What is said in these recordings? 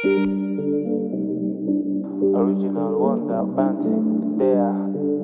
Original wonder banting there.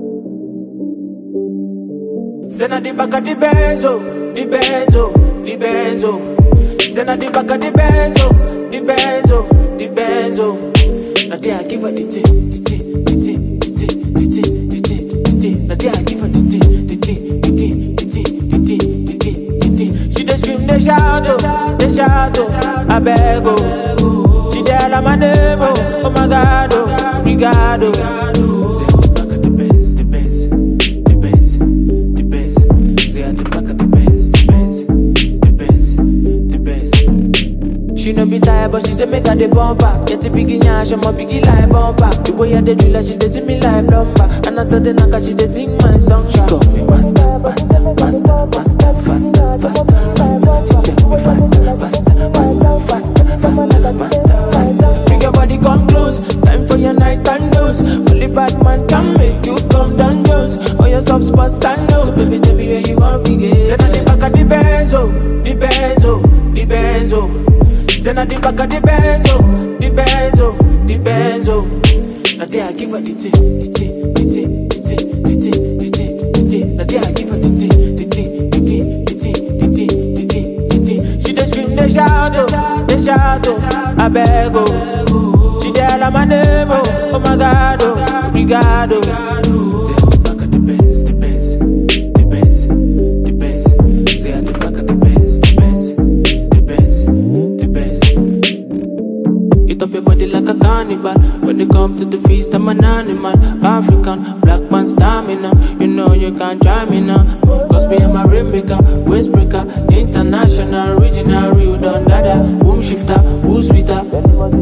Sena di baka di benzo, di benzo, di benzo. Sena di baka di benzo, di benzo, di benzo. Na dia I give her the tea, the tea, the tea, the tea, the tea, the tea, the tea. Na dia I give her the tea, the tea, the tea, the tea, the tea, the tea, the tea. She dey scream, dey shout, oh, dey shout, oh, I beg, oh. She dey holla my name, oh, oh my God, oh, Brigado. Say I the back of the Benz, the Benz, the Benz, the Benz. Say I the back of the Benz, the Benz, the Benz, the Benz. She no be tired, but she say make her the bumper. Get a biggie nyash, I'm a biggie like bumper. The way I dey drill her, she dey see me like plumber. And I said the naka, she dey sing my song. She call me master, master, master, master, faster, faster, faster. She tell me faster, faster, faster, faster, faster, faster, faster. Bring your body come close, time for your night and dose. Only bad man can make you come down Jones. All your soft spots I know, baby, tell me where you want to get. Send her the back of the benzo, the benzo, the benzo. Send her the back of the benzo, the benzo, the benzo. Now there I give her the tea, the tea, the tea, the tea, the tea, the tea, the tea. Now there I give her the tea, the tea, the tea, the tea, the tea, the tea, the tea. She dey scream, dey shout, oh, dey shout, oh, I beg, oh. She dey holla my name, oh, oh my God, oh, Brigado. Say I the back of the Benz, the Benz, the Benz, the Benz. Say I the back of the Benz, the Benz, the Benz, the Benz. Eat up your body like a cannibal. When it come to the feast, I'm an animal. African, black man stamina. You know you can't try me now. Cause me, I'm a rainmaker, waist breaker, international, original, real done dada. Boom shifter, who's sweeter? Send on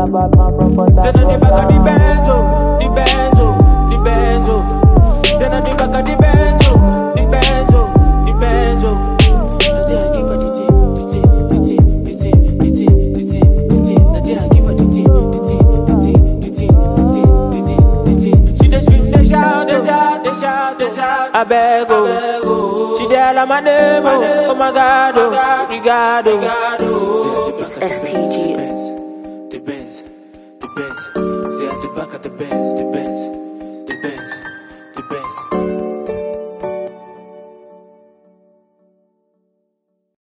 the back of the benzo, the benzo, the benzo. Send on the back of the benzo, the benzo, the benzo. Now there I give her the tea, the tea, the tea, the tea, the tea, the tea, the tea. Now there I give her the tea, the tea, the tea, the tea, the tea, the tea, the tea. She dey scream, dey shout, dey shout, dey shout, dey shout. I beg, oh. She dey holla my name, oh, oh my God, oh, Brigado. It's STG. The Benz, the Benz, say at the back of the Benz, the Benz, the Benz, the Benz.